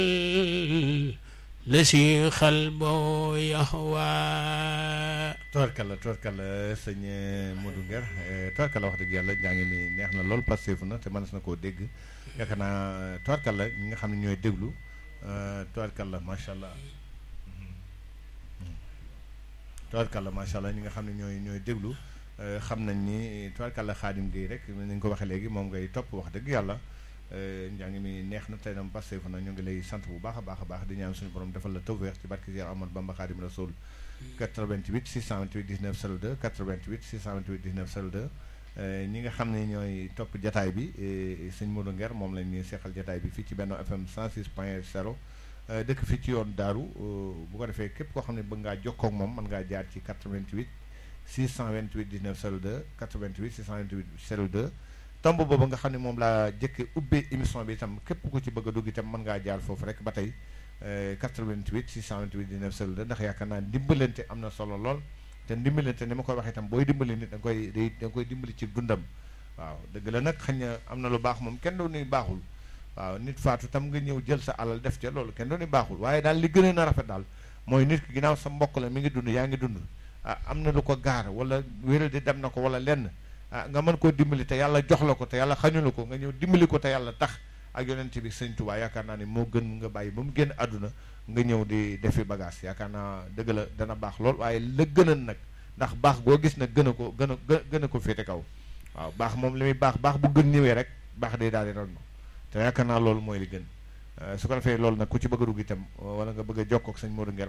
lesi xalbo yaxwa tubarkalla tubarkalla sëñ Modou Nguer tubarkalla wax dëgg yàlla njaa ngi ni neex na lool passeefu na te mënees na koo dégg yaakaar naa tubarkalla ñi nga xam ne ñooy déglu tubarkalla macha allah tubarkalla macha allah ñi nga xam ne ñooy ñooy déglu xam nañ ni tubarkalla xaadim gi rek ni nga ko waxee léegi moom ngay topp wax dëgg yàlla njàng mi neex na tey nam passeefu na ñu ngi lay sant bu baax a baax a baax di ñaan suñu borom defal la tawfeex ci barke Cheikh Ahmadou Bamba Xaadim Rasul 88 628 19 02 88 628 19 02 ñi nga xam ne ñooy topp jataay bi sëñ Modou Nguer moom lañ ñuy seexal jataay bi fii ci Benno FM 106 point 0 dëkk fii ci yoon daaru bu ko defee képp koo xam ne bëgg ngaa jokkoo ak moom mën ngaa jaar ci 88 628 19 02 88 628 02 tomb boobu nga xam ne moom laa jëkke ubbee émission bi itam képp ku ci bëgg a dugg itam mën ngaa jaar foofu rek ba tey 88 628 19 02 ndax yaakaar naa dimbalante am na solo lool te dimbalante ni ma koy waxee itam booy dimbali nit da nga koy da nga koy dimbali ci dundam waaw dëgg la nag xëy na am na lu baax moom kenn du ni baaxul waaw nit faatu tam nga ñëw jël sa alal def ca loolu kenn du ni baaxul waaye daal li gën a na rafet daal mooy nit ki ginnaaw sa mbokk la mi ngi dund yaa ngi dund ah am na lu ko gaar wala wéral di dem na ko wala lenn ah nga mën koo dimbali te yàlla jox la ko te yàlla xañu la ko nga ñëw dimbali ko te yàlla tax ak yonent bi sëñ Tuubaa yaakaar naa ne moo gën nga bàyyi ba mu génn àdduna nga ñëw di defi bagage yaakaar naa dëgg la dana baax lool waaye la gënan nag ndax baax goo gis nag gën a ko gën a gën a ko féete kaw waaw baax moom li muy baax baax bu gën ñëwee rek baax day daal di ron te yaakaar naa loolu mooy li gën su ko defee loolu nag ku ci bëgg a dugg itam wala nga bëgg a jokkoo ak sëñ Modou Nguer